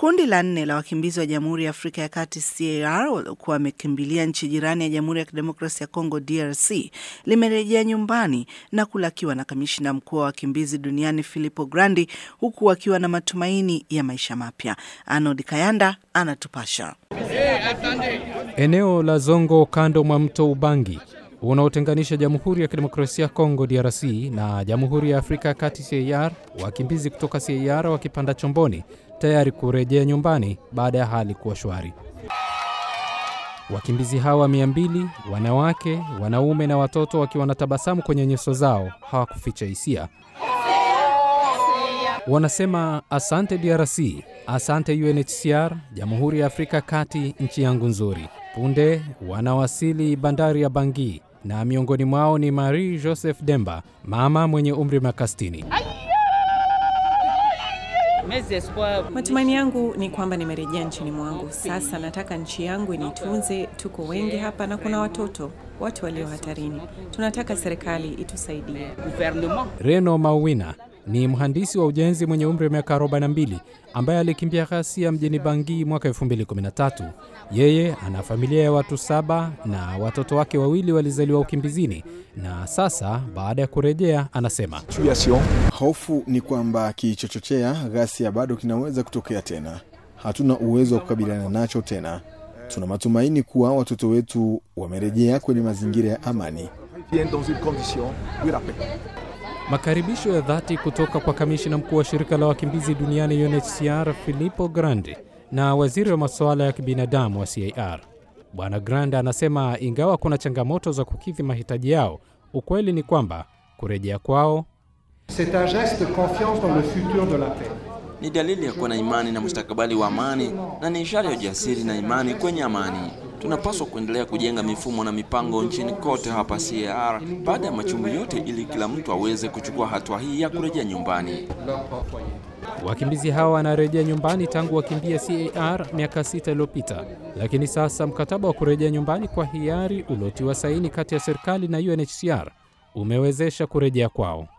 Kundi la nne la wakimbizi wa Jamhuri ya Afrika ya Kati CAR waliokuwa wamekimbilia nchi jirani ya Jamhuri ya Kidemokrasia ya Kongo DRC limerejea nyumbani na kulakiwa na kamishina mkuu wa wakimbizi duniani Filippo Grandi, huku wakiwa na matumaini ya maisha mapya. Arnold Kayanda anatupasha. Eneo la Zongo kando mwa mto Ubangi unaotenganisha Jamhuri ya Kidemokrasia ya Kongo DRC na Jamhuri ya Afrika ya Kati CAR, wakimbizi kutoka CAR wakipanda chomboni tayari kurejea nyumbani baada ya hali kuwa shwari. Wakimbizi hawa mia mbili, wanawake, wanaume na watoto wakiwa na tabasamu kwenye nyuso zao, hawakuficha hisia. Wanasema asante DRC, asante UNHCR, Jamhuri ya Afrika Kati, nchi yangu nzuri. Punde wanawasili bandari ya Bangui na miongoni mwao ni Marie Joseph Demba, mama mwenye umri miaka 60. Matumaini yangu ni kwamba nimerejea nchini mwangu. Sasa nataka nchi yangu initunze. Tuko wengi hapa na kuna watoto, watu walio hatarini. Tunataka serikali itusaidie. Reno Mauwina ni mhandisi wa ujenzi mwenye umri wa miaka 42 ambaye alikimbia ghasia mjini Bangui mwaka 2013. Yeye ana familia ya watu saba na watoto wake wawili walizaliwa ukimbizini, na sasa baada ya kurejea anasema Hofu ni kwamba kilichochochea ghasia bado kinaweza kutokea tena. Hatuna uwezo wa kukabiliana nacho tena. Tuna matumaini kuwa watoto wetu wamerejea kwenye mazingira ya amani. Makaribisho ya dhati kutoka kwa kamishina mkuu wa shirika la wakimbizi duniani UNHCR Filippo Grandi na waziri wa masuala ya kibinadamu wa CAR. Bwana Grandi anasema ingawa kuna changamoto za kukidhi mahitaji yao, ukweli ni kwamba kurejea kwao C'est un geste de confiance dans le futur de la paix. Ni dalili ya kuwa na imani na mustakabali wa amani na ni ishara ya ujasiri na imani kwenye amani. Tunapaswa kuendelea kujenga mifumo na mipango nchini kote hapa CAR baada ya machungu yote, ili kila mtu aweze kuchukua hatua hii ya kurejea nyumbani. Wakimbizi hawa wanarejea nyumbani tangu wakimbia CAR miaka sita iliyopita, lakini sasa mkataba wa kurejea nyumbani kwa hiari uliotiwa saini kati ya serikali na UNHCR umewezesha kurejea kwao.